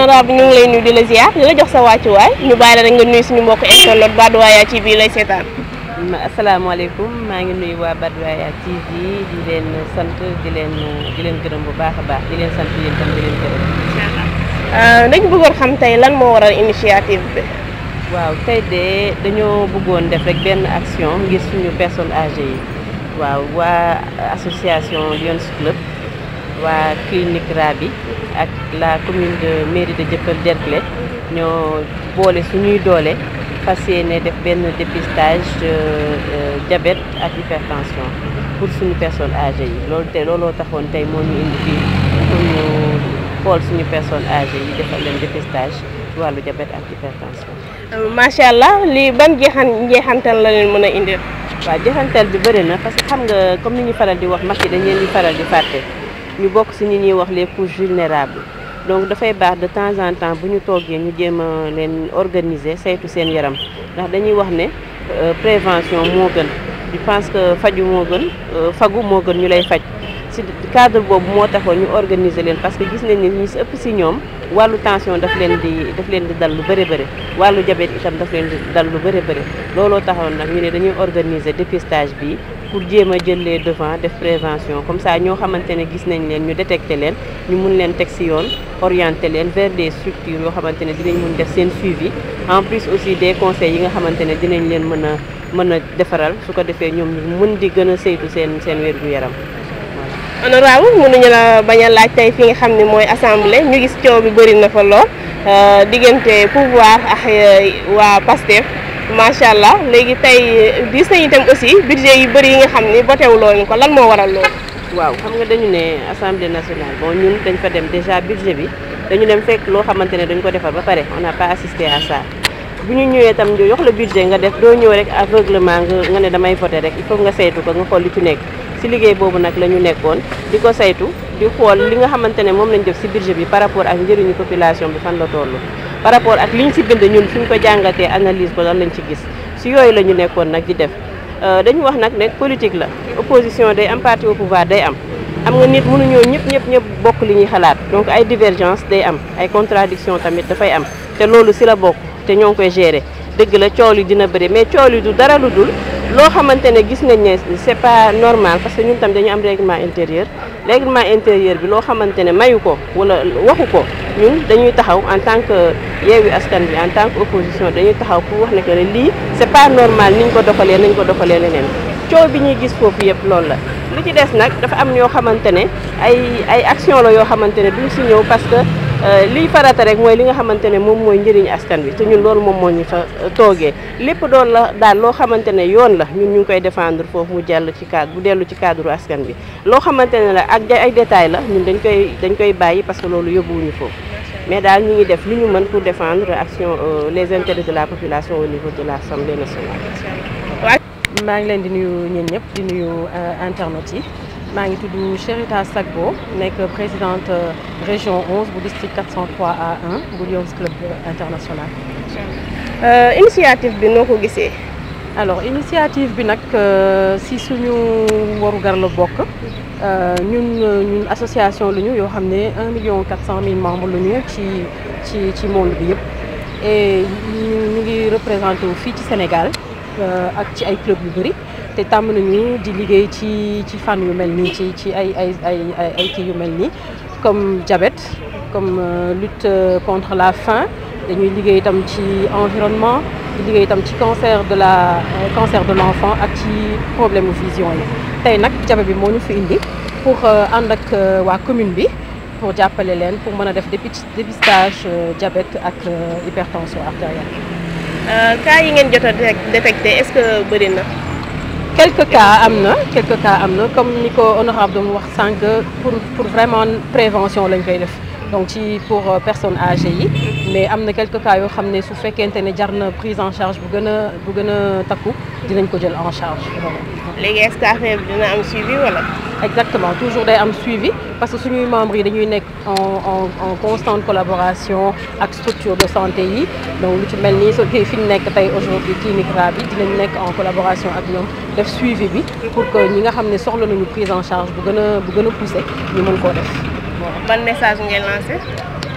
honorable ñu ngi lay nuyu di la ziar di la jox sa wàccuwaay ñu bàyyi la rek nga nuyu suñu mbokk internet Badoaya TV lay seetaan. asalaamaaleykum maa ngi nuyu waa Badoaya TV di leen sant di leen di leen gërëm bu baax a baax di leen sant yéen tam di leen gërëm. incha allah dañu bëggoon xam tey lan moo waral initiative bi. waaw tey de dañoo bëggoon def rek benn action ngir suñu personnes âgées yi waaw waa association Lions Club waa clinique Rabi ak la commune de mairie de Dieuppeul Derklé ñoo boole suñuy doole fas yéene def benn dépistage diabète ak hypertension pour suñu personnes âgées yi loolu te looloo taxoon tey moo ñu indi fii pour ñu xool suñu personnes âgées yi defal leen dépistage ci wàllu diabète ak hypertension. macha allah lii ban jeexan njeexantal la leen mën a indil. waaw jeexantal bi bëri na parce que xam nga comme ni ñu faral di wax mag yi dañ leen di faral di fàtte ñu bokk si ñi ñuy wax les couches vulnérables donc dafay baax de temps en temps bu ñu toogee ñu jéem a leen organiser saytu seen yaram ndax dañuy wax ne prévention moo gën je pense que faju moo gën fagu moo gën ñu lay faj si cadre boobu moo taxoon ñu organiser leen parce que gis nañ ni ñi si ëpp si ñoom wàllu tension daf leen di daf leen di dal lu bëri bëri wàllu diabète itam daf leen di dal lu bëri bëri looloo taxoon nag ñu ne dañuy organiser dépistage bi pour jéem a jël les devant def prévention comme ça ñoo xamante ne gis nañ leen ñu détecté leen ñu mun leen teg si yoon orienté leen vers des structures yoo xamante ne dinañ mun def seen suivi en plus aussi des conseils yi nga xamante ne dinañ leen mën a mën a defaral su ko defee ñoom ñu mun di gën a saytu seen seen wér-gu-yaram honorable mënuñu la bañ a laaj tey fi nga xam ne mooy assemblée ñu gis coow bi bëri na fa lool diggante pouvoir ak waa PASTEF macha allah léegi tey gis nañu itam aussi budget yu bëri yi nga xam ni botewuloo ko lan moo waral loolu. waaw xam nga dañu ne assemblée nationale bon ñun dañ fa dem déjà budget bi dañu dem fekk loo xamante ne dañ ko defar ba pare on n'a pas assisté à ça bu ñu ñëwee itam ñu jox la budget nga def doo ñëw rek aveuglement nga nga ne damay voter rek il faut nga saytu ko nga xool li ci nekk. ci liggéey boobu nag la ñu nekkoon di ko saytu di xool li nga xamante ne moom lañ def ci budget bi par rapport ak njëriñu population bi fan la toll par rapport ak liñ ci bind ñun suñ ko jàngatee analyse ko lan lañ ci gis ci yooyu la ñu nekkoon nag di def dañu wax nag ne politique la opposition day am parti au pouvoir day am am nga nit mënuñoo ñëpp ñëpp ñëpp bokk li ñuy xalaat donc ay divergence day am ay contradiction tamit dafay am te loolu ci la bokk te ñoo ngi koy gérer dëgg la coow li dina bëri mais coow li du dara lu dul loo xamante ne gis nañ ne c'est pas normal parce que ñun tam dañu am règlement intérieur règlement intérieur bi loo xamante ne mayu ko wala waxu ko ñun dañuy taxaw en tant que Yewwi Askan Wi en tant que opposition dañuy taxaw pour wax ne que ne lii c'est pas normal niñ ko doxalee nañ ko doxalee leneen coow bi ñuy gis foofu yëpp loolu la lu ci des nag dafa am ñoo xamante ne ay ay action la yoo xamante ne duñ si ñëw parce que liy farata rek mooy li nga xamante ne moom mooy njëriñu askan wi te ñun loolu moom moo ñu fa toogee lépp doon la daal loo xamante ne yoon la ñun ñu ngi koy défendre foofu mu jàll ci cadre bu dellu ci cadre askan bi loo xamante ne la ak ay détails la ñun dañ koy dañ koy bàyyi parce que loolu yóbbuwuñu foofu mais daal ñu ngi def li ñu mën pour défendre action les intérêts de la population au niveau de l'Assemblée nationale. maa ngi leen di nuyu ñeen ñëpp di nuyu internautes yi. maa ngi tudd Cherita Sagbo nekk présidente région 11 bu district 403 A1 bu Lions Club international. initiative bi noo ko gisee. alors initiative bi nag si suñu warugar la bokk ñun ñun association lu ñu yoo xam ne 1 million 400 mille membres lu ñu ci ci ci monde bi yëpp et ñu ngi représenté wu fii ci Sénégal ak ci ay club yu bëri. te tàmm nañu di liggéey ci ci fànn yu mel nii ci ci ay ay ay ay kii yu mel nii comme diabète comme lutte contre la faim dañuy liggéey itam ci environnement di liggéey itam ci cancer de la cancer de l'enfant ak ci problème vision yi tey nag diabète bi moo ñu fi indi pour ànd ak waa commune bi pour jàppale leen pour mën a def dépistage diabète ak hypertension artérielle. cas yi ngeen jot a détecté est-ce que bëri na. quelques cas am na quelques cas am na comme ni ko honorable doon wax sànq pour pour vraiment prévention lañ koy def donc ci pour personnes âgées yi mais am na quelques cas yoo xam ne su fekkente ne jar na prise en charge bu gën a bu gën a takku dinañ ko jël en charge. léegi est-ce que affaire bi dina am suivi wala. exactement toujours day am suivi parce que suñuy membres yi dañuy nekk en en en constante collaboration ak structure de santé yi donc lu ci mel nii so fi ñu nekk tey aujourd'hui clinique Rabi dinañ nekk en collaboration ak ñoom def suivi bi pour que ñi nga xam ne soxla nañu prise en charge bu gën a bu gën a poussé ñu mën koo def. ban message ngeen lancé.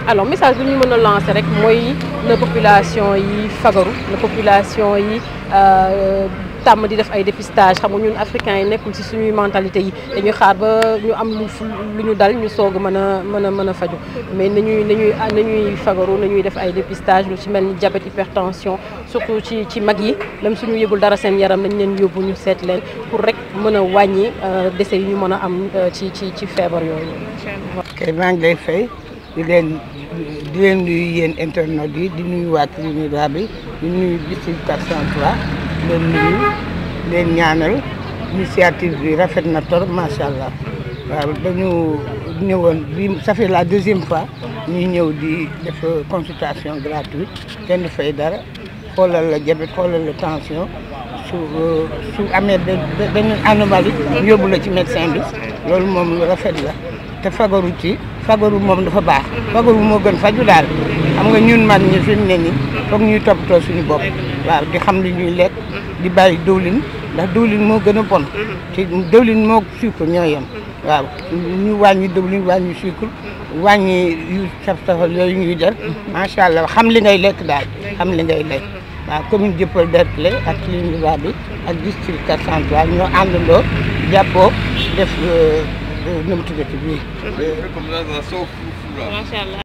alors message bi ñu mën a lancer rek mooy na population yi fagaru na population yi tàmm di def ay dépistage xam nga ñun africains yi nekkul ci suñuy mentalité yi dañuy xaar ba ñu am lu lu ñu dal ñu soog a mën a mën a mën a faju mais nañuy nañuy nañuy fagaru nañuy def ay dépistage lu ci mel ni diabète hypertension surtout ci ci mag yi même suñu yëgul dara seen yaram nañ leen yóbbu ñu seet leen pour rek mën a wàññi décès yi ñu mën a am ci ci ci feebar yooyu. kay maa ngi lay fay di leen di leen nuyu yéen internautes yi di nuyu waa Trinidad bi di nuyu district 403 di leen nuyu leen ñaanal initiative bi rafet na torop macha allah waaw dañu ñëwoon bi ça fait la deuxième fois ñuy ñëw di def consultation gratuite kenn du fay dara xoolal la diabète xoolal la tension su su amee benn anomalie yóbbu la ci médecin bi loolu moom lu rafet la te fagaru ci fagaru moom dafa baax fagaru moo gën faju daal xam nga ñun mag ñi fi mu ne nii foog ñuy toppatoo suñu bopp waaw di xam li ñuy lekk di bàyyi dëwlin ndax dëwlin moo gën a bon te dëwlin moo sucre ñoo yem waaw ñu wàññi dëwlin wàññi sucre wàññi yu saf safal yooyu ñuy def macha allah xam li ngay lekk daal xam li ngay lekk waaw commune Dieuppeul Derklé ak Trinidad bi ak district 403 ñoo àndandoo jàppoo def nu mu tuddati bii macha allah